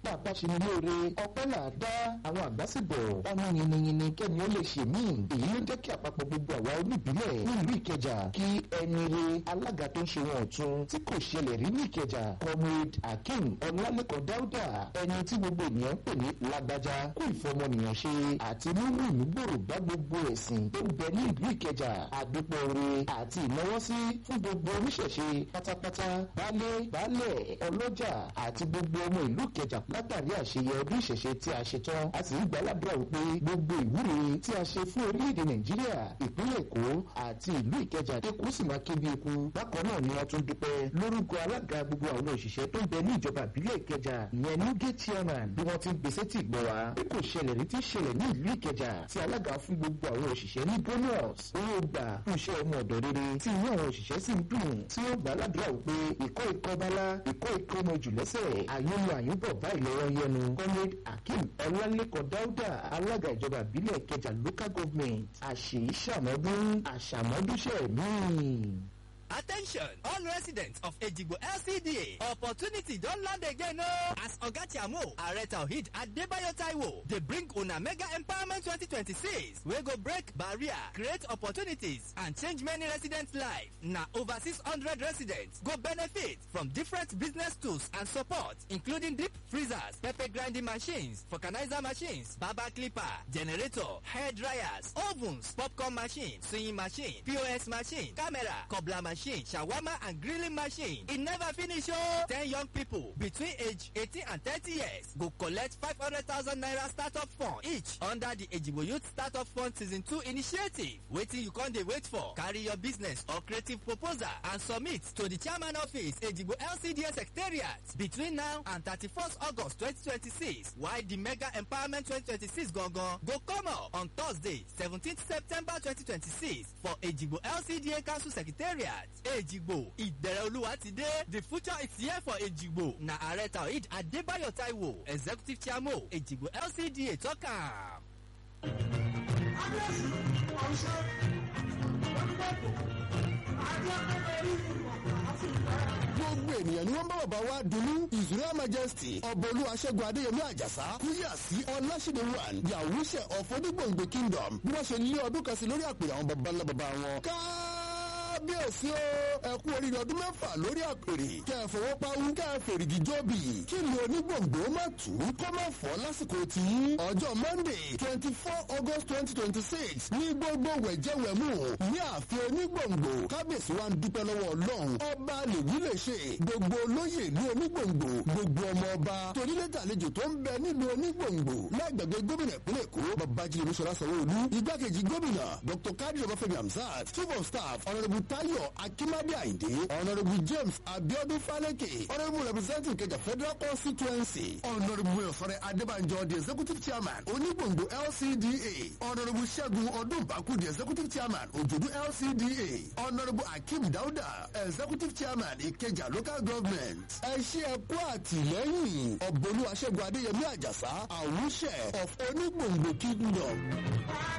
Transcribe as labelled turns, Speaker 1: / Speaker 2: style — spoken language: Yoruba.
Speaker 1: tá a bá ṣe ní lóore ọpẹ́ là á dá àwọn àgbà sì bọ̀ ọmọ yìnyínyìnyín kẹ́ni ó lè ṣe míì èyí ló jẹ́ kí àpapọ̀ gbogbo àwa oníbílẹ̀ nílùú ìkẹjà kí ẹni re alága tó ń ṣe wọn ọ̀tún tí kò ṣẹlẹ̀ rí ní ìkẹjà comrade akeem ọlálẹ́kọ̀ọ́ dáúdà ẹni tí gbogbo ènìyàn ń pè ní lágbájá kó ìfọmọnìyàn ṣe àti mímú ìmúgbòrò bá gbogbo ẹ̀sìn tó ń bẹ ní ìlú ìkẹjà àdúpọ̀ oore àti ìnáwọ́sí fún gbogbo oníṣẹ̀ṣe pátápátá baálé baálẹ̀ ọlọ́jà àti gbogbo ọmọ ìlú ìkẹjà látàrí àṣeyẹ ọdún ìṣẹ̀ṣe tí a ṣe tán a sì ń gbàládùra wípé gbogbo ìwúre tí a ṣe fún orílẹ̀-èdè nàìjíríà ìpínlẹ̀ èkó àti ìlú ìkẹjà èkó sì máa ké bí eku bákan náà ni wọ́n tún dúpẹ́ lórúkọ alága gbogbo àwọn òṣìṣẹ́ tó ń bẹ ní ìjọba ìbílẹ̀ ìkẹjà ìyẹn nuge chairman bí wọ́n ti ń gbèsè tì gbọ́ wa bí kò ṣẹlẹ̀ rí tí ṣẹlẹ̀ ní ìlú ìkẹjà tí alága fún gbogbo àwọn òṣìṣẹ́ ní bonus owó gbà fún iṣẹ́ ọmọ ọ̀dọ̀ rere tí inú àwọn òṣìṣẹ́ sì ń dùn tí ó gbà ládùúrà wípé ìkọ́ ikọ́ bálá ìkọ́ ikọ́ ọmọ jù lẹ́sẹ̀ àyúnú àyúnbọ̀ báyìí lọ́wọ́ yẹnu comrade akeem ọlálẹ́kọ̀ dáúdà alága ìjọba ìbílẹ̀ ìkẹjà local government àṣèyí ṣàmọ́dún àṣàmọ́dúnṣẹ́ míì.
Speaker 2: Attention, all residents of Ejigbo LCDA, opportunity don land again o. As Oga Chiamo, Ààrẹ Tawhid Adebayo Taiwo, dey bring una mega empowerment 2026 wey go break barrier, create opportunities and change many residents' life. Na over 600 residents go benefit from different business tools and support including deep freezers, pepper grinding machines, vulcanizer machines, barber clipper, generator, hair dryers, ovens, popcorn machine, sewing machine, POS machine, camera, cobbler machine, shawarma and grilling machine. E never finish o. Ten young people between age 18 and 30 years go collect 500,000 naira startup fund each under the Ejigbo Youth Startup Fund Season 2 initiative. Wetin you con dey wait for? Carry your business or creative proposal and submit to the chairman office Ejigbo LCDA Secretariat between now and 31st August 2026 while the mega empowerment 2026 gangan go come up on Thursday 17th September 2026 for Ejigbo LCDA Council Secretariat. Ejigbo ìbẹ̀rẹ̀ olúwa ti dé the future is here for Ejigbo na ààrẹ Taoheed Adébáyọ̀ Táíwò executive chairman Ejigbo LCDA tọ́ka.
Speaker 3: gbogbo ènìyàn ni wọ́n bá bàbá wa dunu his royal majesty ọbọ̀lú aṣẹ́gun adéyẹmí àjàsá kúyà sí ọláṣẹ́dẹ̀ one the awúṣẹ́ of onígbòǹgbò kingdom bí wọ́n ṣe lé ọdún kan sí lórí àpèrè àwọn baba ńlá baba wọn. kábíyèsí o ẹ kú oríire ọdún mẹ́fà lórí àpèrè kẹ́ ẹ fọwọ́ pawú kẹ́ ẹ fèrègì jọ́bì kí ni onígbòǹgbò má tù ú kọ́ má fọ́ lásìkò tí ọjọ́ monday twenty four august twenty twenty six ní gbogbo wẹ̀jẹ̀wẹ̀mú ní ààfin onígbòǹgbò kábíyèsí wa ń dúpẹ́ lọ́wọ́ ọlọ́run ọba lèyí lè ṣe gbogbo olóyè ní onígbòǹgbò gbogbo ọmọ ọba torílẹ̀tà àlejò tó ń bẹ nílùú onígbòǹgbò lágbègbè gómìnà ìpínlẹ̀ èkó babájídé olúṣọlá sanwó-olú igbákejì gómìnà dr kadir ọbáfẹ́mi hamzat chief of staff honourable tayo akimade ayinde honourable james abiodun faleke honourable representing kẹjà federal constituency honourable ọ̀fọ̀rẹ́ adébànjọ the executive chairman onígbòǹgbò lcda honourable ṣẹ́gun ọdúnbàkú the executive chairman òjòdú lcda honourable akeem dauda executive chairman ìkẹjà local government ẹ ṣe ẹ kú àtìlẹ́yìn ọ̀bọ̀lú aṣẹ́gun adéyẹmí àjàsá àwùṣẹ of onígbòǹgbò kingdom.